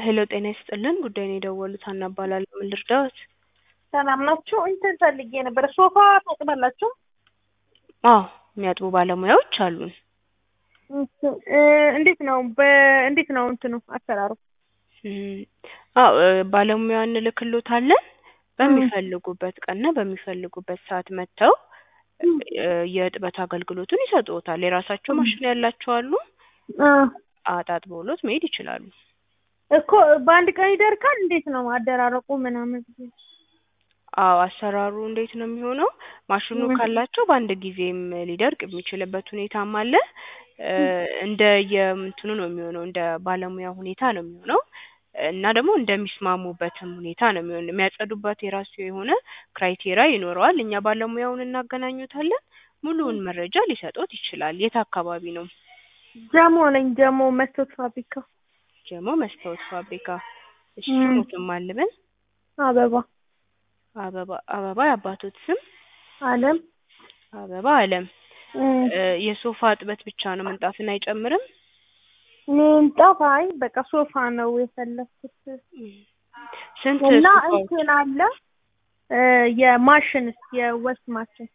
ሄሎ ጤና ይስጥልን ጉዳይ ነው የደወሉት ሀና እባላለሁ ምን ልርዳዎት ሰላም ናችሁ? እንትን ፈልጌ ነበር። ሶፋ ታጥባላችሁ? አዎ የሚያጥቡ ባለሙያዎች አሉን እንትን እ እንዴት ነው በእንዴት ነው እንትኑ አሰራሩ? እም፣ አዎ እ ባለሙያ እንልክሎታለን በሚፈልጉበት ቀንና በሚፈልጉበት ሰዓት መጥተው እ የእጥበት አገልግሎቱን ይሰጡዎታል የራሳቸው ማሽን ያላቸው አሉ እ አጣጥበውሎት መሄድ ይችላሉ እኮ በአንድ ቀን ይደርቃል? እንዴት ነው አደራረቁ ምናምን? አዎ አሰራሩ እንዴት ነው የሚሆነው ማሽኑ ካላቸው በአንድ ጊዜም ሊደርቅ የሚችልበት ሁኔታም አለ እ እንደ የእንትኑ ነው የሚሆነው እንደ ባለሙያ ሁኔታ ነው የሚሆነው እና ደግሞ እንደሚስማሙበትም ሁኔታ ነው የሚሆነው የሚያጸዱበት የራሱ የሆነ ክራይቴሪያ ይኖረዋል እኛ ባለሙያውን እናገናኙታለን ሙሉውን መረጃ ሊሰጥዎት ይችላል የት አካባቢ ነው ጀሞ ነኝ ጀሞ መስቶት ፋብሪካ ጀሞ መስታወት ፋብሪካ እሺ እም። ስሞትም አልበል አበባ አበባ አበባ የአባቶት ስም አለም አበባ አለም እም። እ የሶፋ እጥበት ብቻ ነው ምንጣፍን አይጨምርም ምንጣፍ አይ በቃ ሶፋ ነው የፈለኩት ስንት እና ሶፋዎች እንትን አለ እ የማሽንስ የወስ ማሽን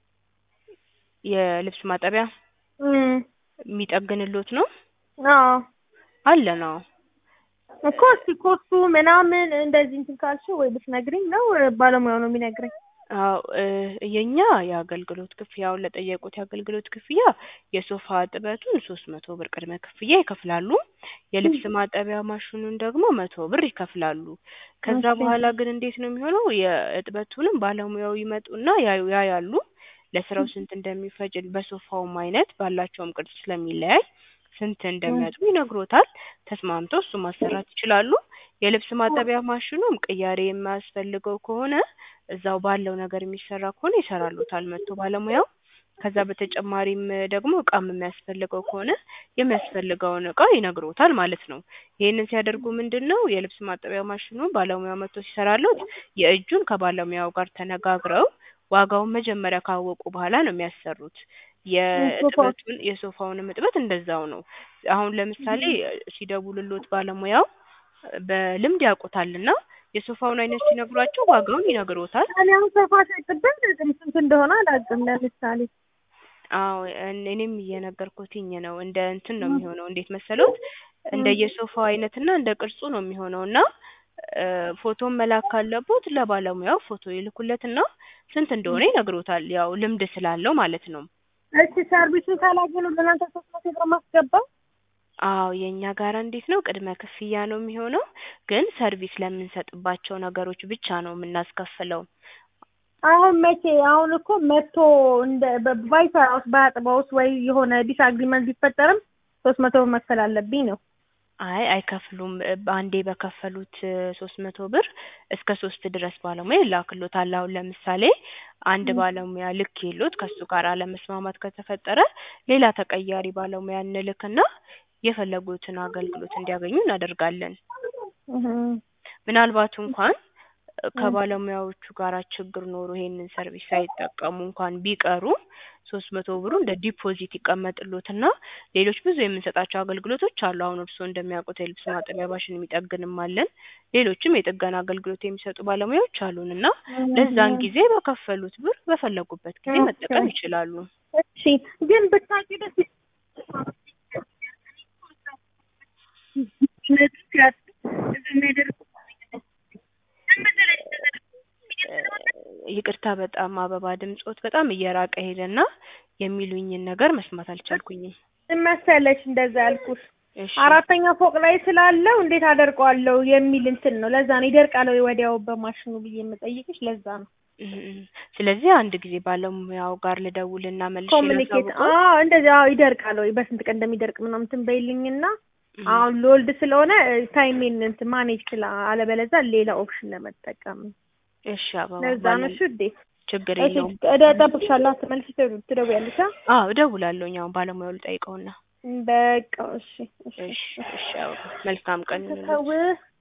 የልብስ ማጠቢያ እም። የሚጠግንሎት ነው አዎ አለን አዎ እኮ እስኪ ኮስቱ ምናምን እንደዚህ እንትን ካልሽው ወይ ብትነግሪኝ ነው ባለሙያው ነው የሚነግረኝ? አዎ እ የኛ የአገልግሎት ክፍያውን ለጠየቁት የአገልግሎት ክፍያ የሶፋ እጥበቱን ሶስት መቶ ብር ቅድመ ክፍያ ይከፍላሉ የልብስ ማጠቢያ ማሽኑን ደግሞ መቶ ብር ይከፍላሉ ከዛ ኦኬ። በኋላ ግን እንዴት ነው የሚሆነው የእጥበቱንም ባለሙያው ይመጡና ያዩ ያያሉ ለስራው ስንት እንደሚፈጅ በሶፋውም አይነት ባላቸውም ቅርጽ ስለሚለያይ ስንት እንደሚያጥቡ ይነግሮታል ተስማምተው እሱን ማሰራት ይችላሉ የልብስ ማጠቢያ ማሽኑም ቅያሬ የማያስፈልገው ከሆነ እዛው ባለው ነገር የሚሰራ ከሆነ ይሰራልዎታል መጥቶ ባለሙያው ከዛ በተጨማሪም ደግሞ እቃም የሚያስፈልገው ከሆነ የሚያስፈልገውን እቃ ይነግሮታል ማለት ነው ይሄንን ሲያደርጉ ምንድነው የልብስ ማጠቢያ ማሽኑ ባለሙያው መጥቶ ሲሰራልዎት የእጁን ከባለሙያው ጋር ተነጋግረው ዋጋውን መጀመሪያ ካወቁ በኋላ ነው የሚያሰሩት የእጥበቱን የሶፋውንም እጥበት እንደዛው ነው አሁን ለምሳሌ ሲደውልልዎት ባለሙያው በልምድ ያውቁታልና የሶፋውን አይነት ሲነግሯቸው ዋጋውን ይነግሮታል እኔ አሁን ሶፋ ሳይጥበት ስንት እንደሆነ አላውቅም ለምሳሌ አዎ እን እኔም እየነገርኩትኝ ነው እንደ እንትን ነው የሚሆነው እንዴት መሰሎት እንደ የሶፋው አይነትና እንደ ቅርጹ ነው የሚሆነው እና እ ፎቶም መላክ ካለቦት ለባለሙያው ፎቶ ይልኩለትና ስንት እንደሆነ ይነግሮታል ያው ልምድ ስላለው ማለት ነው እሺ ሰርቪሱን ካላገኙ ለእናንተ ሶስት መቶ ብር ማስገባው አዎ የእኛ ጋራ እንዴት ነው ቅድመ ክፍያ ነው የሚሆነው ግን ሰርቪስ ለምንሰጥባቸው ነገሮች ብቻ ነው የምናስከፍለው አሁን መቼ አሁን እኮ መቶ እንደ ባይሰራውስ ባያጥበውስ ወይ የሆነ ዲስአግሪመንት ቢፈጠርም ሶስት መቶ ብር መክፈል አለብኝ ነው አይ አይከፍሉም እ በአንዴ በከፈሉት ሶስት መቶ ብር እስከ ሶስት ድረስ ባለሙያ ይላክልዎታል አሁን ለምሳሌ አንድ ባለሙያ ልኬልዎት ከእሱ ጋር አለመስማማት ከተፈጠረ ሌላ ተቀያሪ ባለሙያ እንልክና የፈለጉትን አገልግሎት እንዲያገኙ እናደርጋለን እህ ምናልባት እንኳን ከባለሙያዎቹ ጋራ ችግር ኖሮ ይሄንን ሰርቪስ ሳይጠቀሙ እንኳን ቢቀሩ ሶስት መቶ ብሩ እንደ ዲፖዚት ይቀመጥልዎትና ሌሎች ብዙ የምንሰጣቸው አገልግሎቶች አሉ አሁን እርስዎ እንደሚያውቁት የልብስ ማጠቢያ ማሽን የሚጠግንም አለን ሌሎችም የጥገና አገልግሎት የሚሰጡ ባለሙያዎች አሉን እና ለዛን ጊዜ በከፈሉት ብር በፈለጉበት ጊዜ መጠቀም ይችላሉ እሺ ግን ብታውቂ ደስ ይቅርታ በጣም አበባ ድምጾት በጣም እየራቀ ሄደና የሚሉኝን ነገር መስማት አልቻልኩኝም ምን መሰለሽ እንደዛ ያልኩሽ እሺ አራተኛ ፎቅ ላይ ስላለው እንዴት አደርቀዋለሁ የሚል እንትን ነው ለዛ ነው ይደርቃል ወይ ወዲያው በማሽኑ ብዬ የምጠይቅሽ ለዛ ነው እህ እህ ስለዚህ አንድ ጊዜ ባለሙያው ጋር ልደውልና መልሼ ኮሚኒኬት ላሳውቅዎት አዎ እንደዚህ አዎ ይደርቃል ወይ በስንት ቀን እንደሚደርቅ ምናምን እንትን በይልኝና አሁን ልወልድ ስለሆነ ታይሜን እንትን ማኔጅ ስላ አለበለዚያ ሌላ ኦፕሽን ለመጠቀም ነው እሺ አበባ ለዛ ነው እሺ ውዴ ችግር እሺ የለውም እጠብቅሻለሁ አትመልሺ ትደውያለሽ አ አዎ እደውላለሁኝ አሁን ባለሙያው ልጠይቀውና በቃ እሺ እሺ እሺ እሺ አበባ መልካም ቀን ይሁንልዎት ተው